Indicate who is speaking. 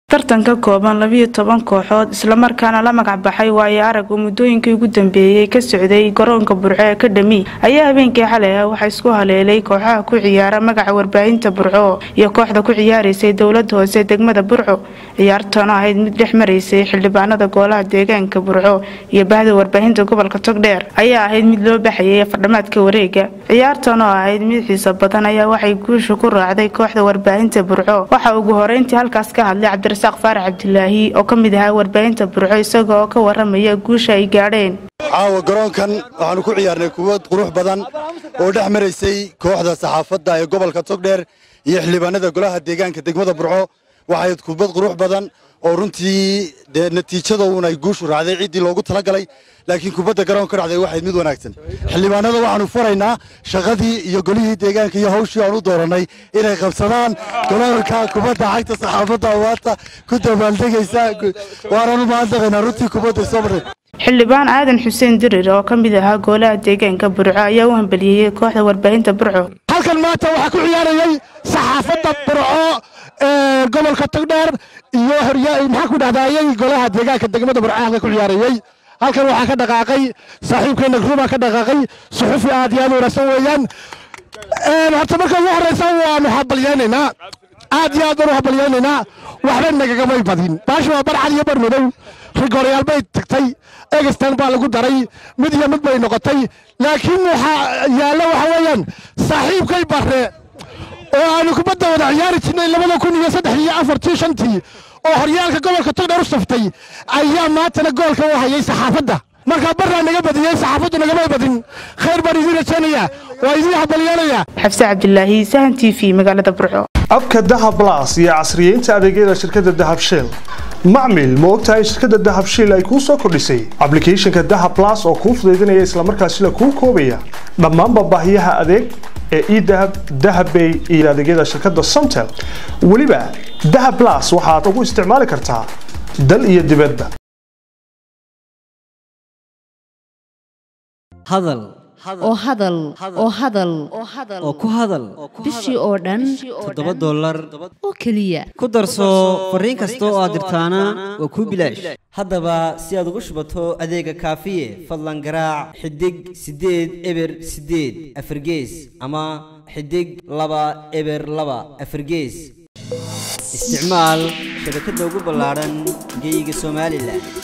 Speaker 1: tartan ka kooban labiyo toban kooxood islamarkaana la magac baxay waayo arag oo muddooyinkii ugu dambeeyey ka socday garoonka burco ee kadhami ayaa habeenkii xalay ah waxaa isku haleelay kooxaha ku ciyaara magaca warbaahinta burco iyo kooxda ku ciyaaraysay dowlada hoose degmada burco ciyaartoona ahayd mid dhex maraysay xildhibaanada goolaha deegaanka burco iyo bahda warbaahinta gobolka togdheer ayaa ahayd mid loo baxayay fardhamaadka wareega ciyaartan oo ahayd mid xiiso badan ayaa waxay guusha ku raacday kooxda warbaahinta burco waxaa ugu horeyntii halkaas ka hadlay cabdirasaaq faarax cabdilaahi oo ka mid ahaa warbaahinta burco isaga oo ka waramaya guusha ay gaadheen
Speaker 2: caawa garoonkan waxaanu ku ciyaarnay kubad qurux badan oo dhex maraysay kooxda saxaafadda ee gobolka togdheer iyo xildhibaanada golaha deegaanka degmada burco waxayd kubad qurux badan oo runtii dee natiijada uun ay guushu raacday ciddii loogu talagalay laakiin kubadda garoonka dhacday waxayd mid wanaagsan xildhibaanada waxaanu faraynaa shaqadii iyo golihii deegaanka iyo hawshii aan u doorannay inay qabsadaan garoonka kubadda cagta saxaafadda awaata ku dabaaldegaysa waananu mahadnaqaynaa runtii kubadda soo marray
Speaker 1: xildhibaan aadan xuseen dirir oo ka mid ahaa goolaha deegaanka burco ayaa u hambeliyeyey kooxda warbaahinta burco
Speaker 3: halkan maanta waxaa ku ciyaarayay saxaafadda burco ee gobolka togdheer iyo maxaa ku dhahdaayey golaha deegaanka degmada burco halka ku ciyaarayey halkan waxaa ka dhaqaaqay saaxiibkeena gruma ka dhaqaaqay suxufi aad iyo aad u wanaagsan weeyaan horta marka ugu horreysa waanu habalyaynaynaa aad iyo aad baanu habalyaynaynaa waxba nagagamay badin baasha waa barcad iyo bar madow rigooryaal bay tagtay egestan baa lagu daray mid iyo mid bay noqotay laakiin waxaa yaalla waxa weeyaan saaxiibkay barre oo aanu kubadda wada ciyaari jirnay labada kun iyo saddex iyo afartii shantii oo horyaalka gobolka togdheer u saftay ayaa maantana goolka u hayay saxaafadda markaa barraa naga badiyey saxaafaddu nagamay badin khayr baan idiin rajaynayaa waa idiin habalyeelaya
Speaker 1: xabse cabdilaahi sahan t v magaalada burco
Speaker 4: abka dahab blas iyo casriyeynta adeegyada shirkadda dahab shell macmil ma ogtahay shirkadda dahab shell ay kuu soo kordhisay ablicathonka dahab blas oo kuu fudaydinaya islamarkaasina kuu koobaya dhammaanba baahiyaha adeeg ee edahab dahabbay iyo adeegyada shirkadda somtel weliba dahab blas waxaad ugu isticmaali kartaa dal iyo dibadda
Speaker 5: hadal
Speaker 6: oo hadal oo hadal
Speaker 5: oo ku hadal
Speaker 6: bishii oo dhan
Speaker 5: toddoba dollar
Speaker 6: oo keliya
Speaker 5: ku darso fariin kasta oo aad dirtaana waa kuu bilaash haddaba si aad ugu shubato adeega kaafiye fadlan garaac xidig siddeed eber siddeed afargees ama xidig laba eber laba afargees isticmaal shabakadda ugu ballaadhan geyga somalilan